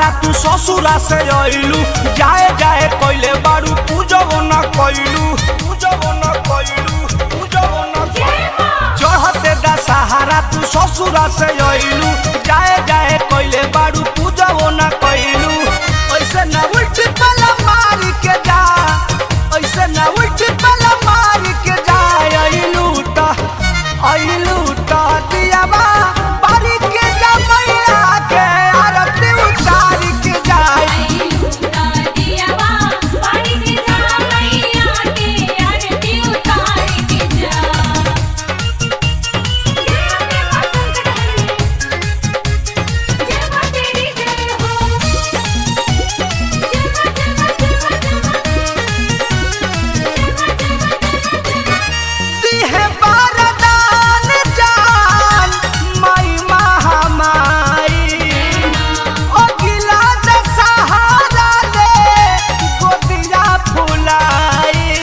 सहारा तू ससुरा से अइलू जाए जाए कइले बारू पूजबो न कइलू पूजबो न कइलू पूजबो न कइलू चढ़ते दा सहारा तू ससुरा से अइलू जाए जाए कइले बारू पूजबो न कइलू ऐसे न उल्टी पला मारी के जा ऐसे न उल्टी पला मारी के जा अइलू त अइलू त दियावा बारी के जा मैया के आरती उतारी के जाए दिहे बरदान जान माई महामाई ओ गिला दशहरा ले गोदिया फुलाई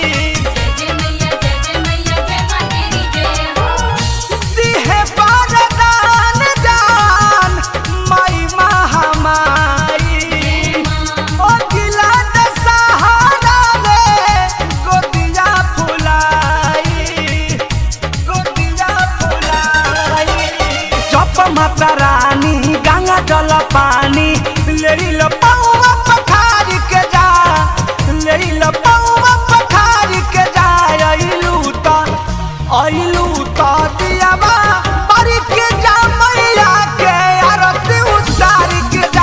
दिहे बरदान जान माई महामाई ओ गिला दशहरा ले गोदिया फुलाई गोदिया फुलाई जप माता रानी गंगा जल पानी ले ल पौवा पखारी के जा ले ल पौवा पखारी के जा अइलू त अइलू त दियावा परी के जा मैया के आरती उतारी के जा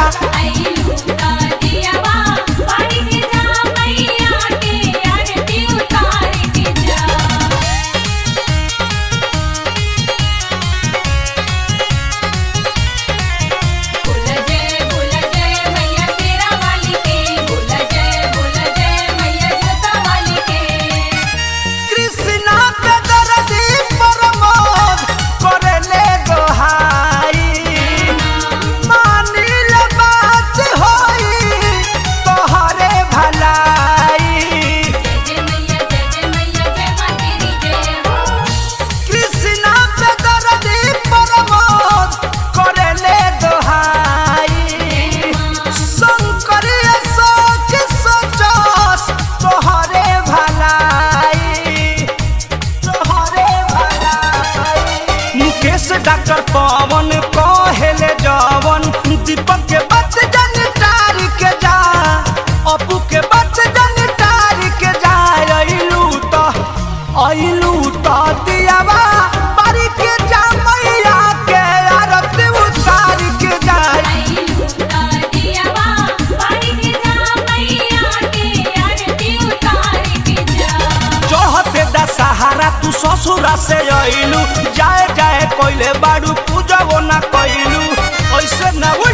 कृष्णा पे दर्दी प्रमोद करेले गोहाई मानिल बात होई तोहरे भलाई कृष्णा पे दर्दी प्रमोद करेले दोहाई शंकर सोच सोचस तोहरे भलाई तोहरे भलाई मुकेश डॉक्टर पवन कहेले जवन दीपक के बच जन तारी के जा अपू के बच जन तारी के जा अइलू त अइलू त दियावा बारी के जा मैया के आरती उतारी के जा चढ़ते दा सहारा तू ससुरा से अइलू जाए जाए कइले बारू पूजबो ना कइलू ऐसे ना